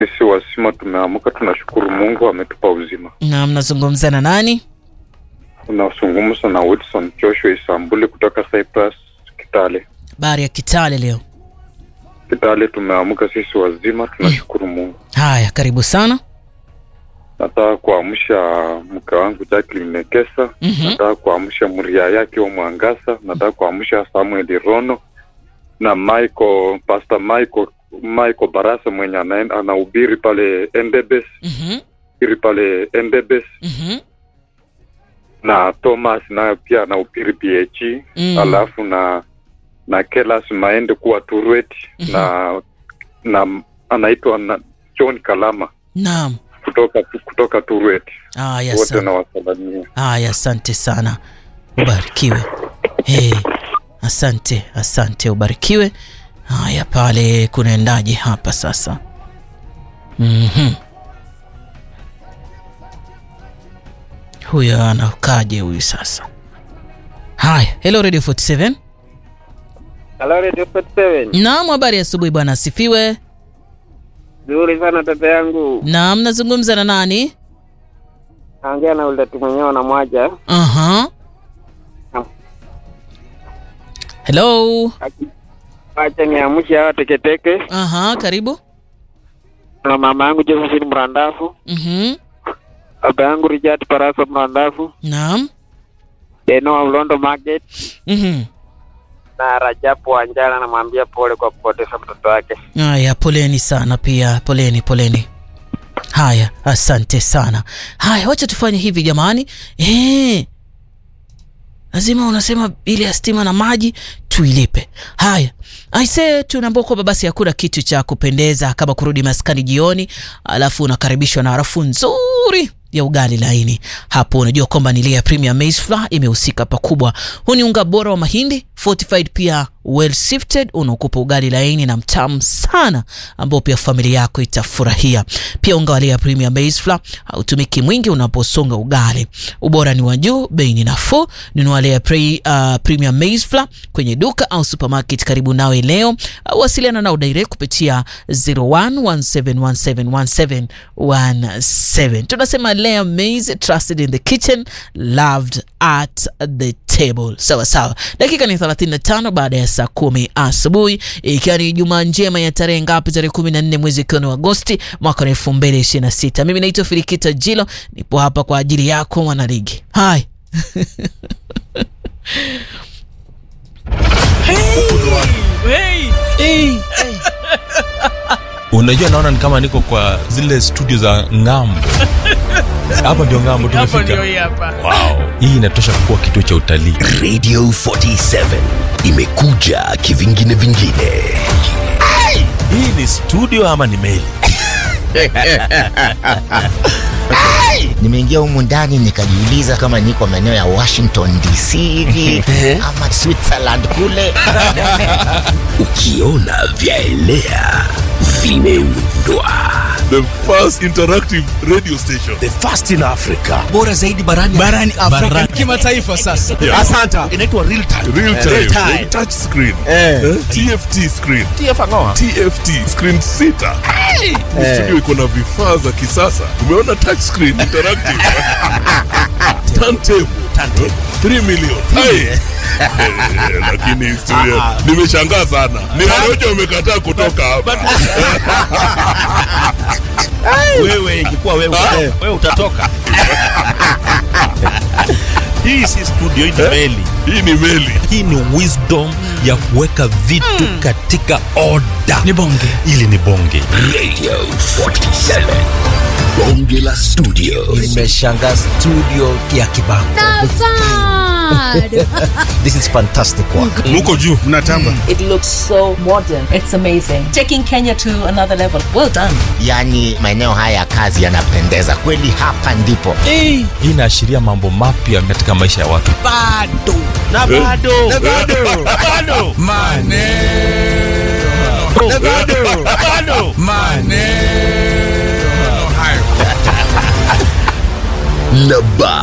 Sisi wasima tumeamka, tunashukuru Mungu ametupa uzima. Na mnazungumza na nani? Unazungumza na Wilson Joshua Isambuli kutoka Cyprus, Kitale. Habari ya Kitale leo. Kitale tumeamka sisi wazima, tunashukuru Mungu. Haya, karibu sana. Nataka kuamsha mke wangu Jacqueline Nekesa. Mhm. Nataka kuamsha Mria yake wa Mwangasa. Nataka kuamsha Samuel Rono na Michael, Pastor Michael Michael Barasa mwenye anaenda anahubiri pale Endebes, Mhm. hubiri pale Endebes Mhm. na Thomas naye pia anahubiri PH Mm. alafu na na Kelas Maende kuwa Turwet Mhm. na na anaitwa na John Kalama Naam. kutoka kutoka Turwet Haya, wote asante. na wasalamia. Haya, asante sana, ubarikiwe. Hey, asante, asante, ubarikiwe. Haya, pale kunaendaje hapa sasa? Mhm. Huyo anakaje huyu sasa? Haya, hello Radio 47. Hello Radio 47. Naam, habari ya asubuhi bwana, asifiwe. Nzuri sana tata yangu. Naam, nazungumza na nani? Naongea na ule mwenyewe na mwaja. Aha. Hello. Acha niamshe hawa teketeke. Aha, karibu. Na mama yangu Josephine Mrandafu. Mhm. Baba yangu Richard Paraso Mrandafu. Naam. Deno wa Ulondo Market. Mhm. Na Rajabu Wanjala namwambia pole kwa kupoteza mtoto wake. Haya, poleni sana pia, poleni, poleni. Haya, asante sana. Haya, wacha tufanye hivi jamani. Eh, lazima unasema bili ya stima na maji tuilipe. Haya, aise, tunaambia kwamba basi hakuna kitu cha kupendeza kama kurudi maskani jioni, alafu unakaribishwa na harufu nzuri ya ugali laini. Hapo unajua kwamba ni Lea Premium Maize Flour imehusika pakubwa. Huu ni unga bora wa mahindi fortified, pia well sifted, unaokupa ugali laini na mtamu sana, ambao pia familia yako itafurahia. Pia unga wa Lea Premium Maize Flour hautumiki mwingi unaposonga ugali. Ubora ni wa juu, bei ni nafuu. Nunua Lea pre, uh, Premium Maize Flour kwenye duka au supermarket karibu nawe leo. au Wasiliana nao direct kupitia 0117171717. Tunasema Lea Maize, trusted in the kitchen, loved at the table. Sawa sawa, dakika ni 35 baada ya saa kumi asubuhi, ikiwa ni Jumaa njema ya tarehe ngapi? Tarehe 14 mwezi ikiwa ni Agosti mwaka wa 2026. Mimi naitwa Filikita Jilo, nipo hapa kwa ajili yako mwanaligi. Hai Unajua, naona ni kama niko kwa zile studio za ng'ambo. Hapa ndio ng'ambo tumefika. Wow, hii inatosha kuwa kituo cha utalii. Radio 47 imekuja kivingine vingine. Hii ni studio ama ni meli? Nimeingia humu ndani nikajiuliza kama niko maeneo ya Washington DC hivi ama Switzerland kule. Ukiona vyaelea vimeundwa. the first interactive radio station. The first in Africa. bora zaidi barani barani Afrika kimataifa sasa. Yeah. Asanta. Inaitwa real time. Real time, Real time. touch screen, eh? TFT screen, TFT screen sita. Ni Studio iko na vifaa za kisasa. Umeona touch screen interactive, turntable, Turntable. 3 million. Hai. Eh, Lakini studio nimeshangaa sana. Ni Warojo wamekataa kutoka hapa. Wewe ingekuwa wewe wewe utatoka. Hii si studio hii ni meli. Hii ni meli. Hii ni wisdom ya kuweka vitu katika order. Ni bonge. Ili ni bonge. Radio 47. Bonge la studio. Nimeshangaa studio ya Kibango. This is fantastic work. Muko juu. It looks so modern. It's amazing. Taking Kenya to another level. Well done. Yaani maeneo haya ya kazi yanapendeza kweli, hapa ndipo. Hii inaashiria mambo mapya katika maisha ya watu. Bado. Na bado. Na bado. Na bado. Maneno. Na bado. Na bado. Maneno hayo. Na ba